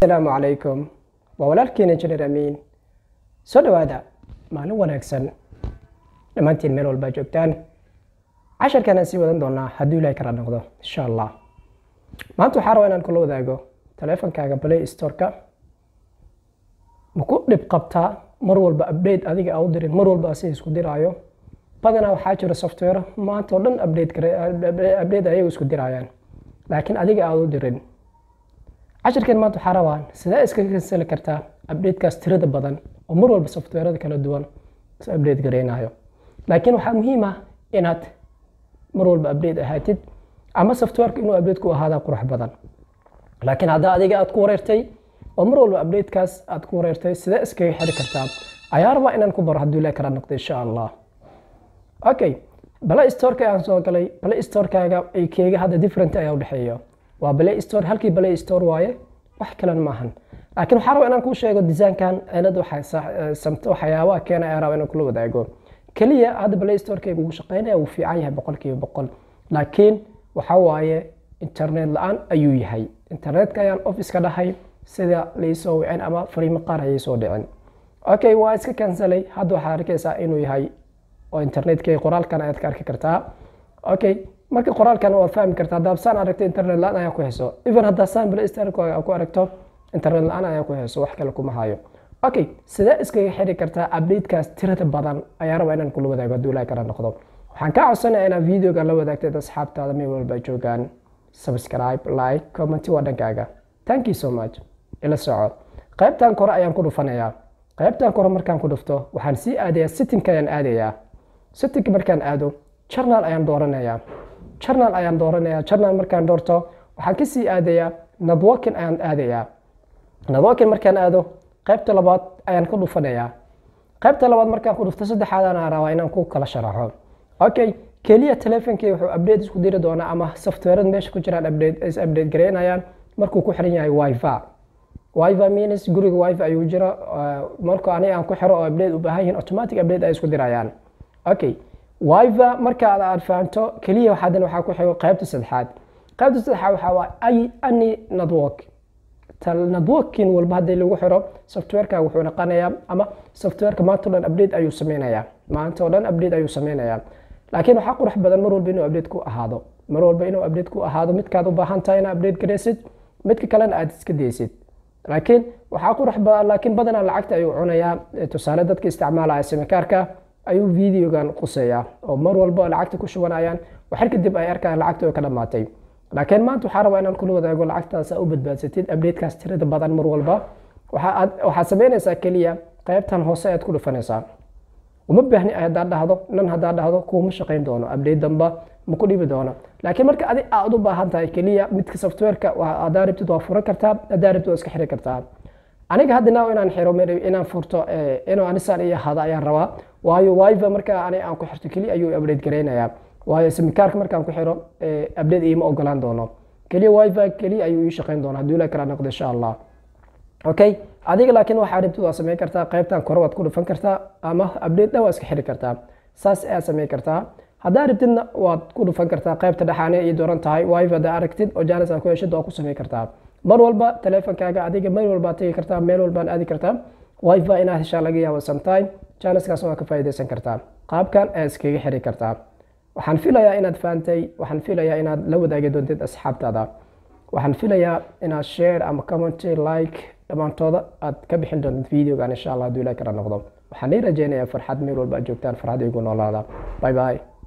asalaamu calaykum waa walaalkiina injineer amiin soo dhowaada maalin wanaagsan dhammaantiin meel walbaa joogtaan casharkanaan sii wadan doonaa hadduu ilaahay kala noqdo insha allah maanta waxaa rabaa inaan kula wadaago taleefankaaga play storeka ma ku dhib qabtaa mar walba update adiga aa u dirin mar walba asiga isku diraayo badanaa waxaa jira software maanta oo dhan update update ayagu isku dirayaan laakiin adiga aad u dirin cashirkeen maanta waxaa rabaan sidee iskaga kansali kartaa updatekaas tirada badan oo mar walba softwarada kala duwan is update gareynayo laakiin waxaa muhiim ah inaad mar walba update ahaatid ama softwareka inuu update ku ahaadaa qurux badan laakiin haddaa adiga aad ku wareertay oo mar walba updatekaas aad ku wareertay sidee iskaga xiri kartaa ayaa rabaa inaan ku baro hadduu ilaah kala noqdo insha allah okay play storeka aan soo galay play storekaaga ay keega hadda different ayaa udhexeeya waa play store halkii play store waaye wax kalan maahan laakiin waxaa raba inaan kuu sheego desaankan cilad waxyaabaha keena ayaa raba inaan kula wadaago keliya hadda play storekayga ugu shaqeynaya wuu fiican yahay boqolkiiba boqol laakiin waxa waaye internet la-aan ayuu yahay internetka ayaan office ka dhahay sida laisoo wicin ama fariimo qaar ayay soo dhicin okay waa iska kansalay hadda waxaa arkaysaa inuu yahay oo internetka qoraalkan ayaad ka arki kartaa okay marka qoraalkan waad fahmi kartaa haddaad saan aragto internet la-aan ayaa ku hayso even haddaa saan play store ku aragto internet la-aan ayaa ku hayso wax kale kuma hayo okay sidee iskaga xiri kartaa updatekaas tirada badan ayaa raba inaan kula wadaago hadduu ilaah kala noqdo waxaan kaa codsanaya inaad videoga la wadaagtay asxaabtaada meel walba joogaan subscribe like comment waa dhankaaga thank you so much ila soco qaybtan kore ayaan ku dhufanayaa qaybtan kore markaan ku dhufto waxaan sii aadayaa sittingka ayaan aadayaa sittingka markaan aado journal ayaan dooranayaa journal ayaan dooranayaa journal markaan doorto waxaan kasii aadayaa networking ayaan aadayaa networking markaan aado qaybta labaad ayaan ku dhufanayaa qaybta labaad markaan ku dhufto saddexaadana rabaa inaan ku kala sharaxo okay keliya telefonkii wuxuu update isku diri doonaa ama softwareda meesha ku jiraan update is update gareynayaan markuu ku xiran yahay wifi wifi means guriga wifi ayuu jira marka aniga aan ku xiro oo update u baahan yihiin automatic update ay isku dirayaan okay wifi marka aad fahanto keliya haddana waxaa ku xigo qaybta saddexaad qaybta saddexaad waxaa waa ay any network networking walba haddii lagu xiro softwareka wuxuu noqonayaa ama softwareka maanta o dhan update ayuu sameynayaa maanta oo dhan update ayuu sameynayaa laakiin waxaa qurux badan mar walba inuu update ku ahaado mar walba inuu update ku ahaado midkaad u baahan tahay inaad update gareysid midka kalena aad iska daysid laakiin waxaa qurux badan laakiin badanaa lacagta ayuu cunayaa tusaale dadka isticmaalaya simikaarka ayuu videogan quseeyaa oo mar walba lacagta ku shubanayaan waxar kadib ay arkaan lacagta oo ka dhammaatay laakiin maanta waxaa rabaa inaan kula wadaago lacagtaas u badbaadsatid updatekaas tirada badan mar walba waxaad sameynaysaa keliya qaybtan hoose ayaad ku dhufanaysaa uma baahni haddaad dhahdo nan haddaad dhahdo kuuma shaqayn doono update damba ma ku dhibi doono laakiin marka adi aad u baahan tahay keliya midka softwareka haddaa rabtid waa furan kartaa haddaa rabtid waa iska xiri kartaa aniga hadda now inaan xiro inaan furto inuu anisaan iyo hada ayaan rabaa waayo wifi marka ani aan ku xirto keliya ayuu update gareynayaa waayo simikaarka markaan ku xiro update iima ogolaan doono keliya wifi keliya ayuu ii shaqayn doona hadduu ilaa kala noqdo insha allah okay adiga laakiin waxaa rabtid waa sameyn kartaa qaybtan kore waad ku dhufan kartaa ama update dhan waa iska xiri kartaa saas ayaa sameyn kartaa haddaa rabtidna waad ku dhufan kartaa qaybta dhexaane ii dooran tahay wifi haddaa aragtid oo jaanis aad ku heshid waa ku sameyn kartaa mar walba teleefonkaaga adiga meel walbaad tegi kartaa meel walbaan aadi kartaa wifi inaad heshaa laga yaabo sometime jaaniskaas waa ka faa'iidaysan kartaa qaabkan ayaa iskaga xiri kartaa waxaan filayaa inaad fahantay waxaan filayaa inaad la wadaagi doontid asxaabtaada waxaan filayaa inaad share ama comment like dhammaantooda aad ka bixin doontid videogan insha allah hadduu ilaah kala noqdo waxaan ii rajeynayaa farxad meel walba aad joogtaan farxad igu noolaada bye bye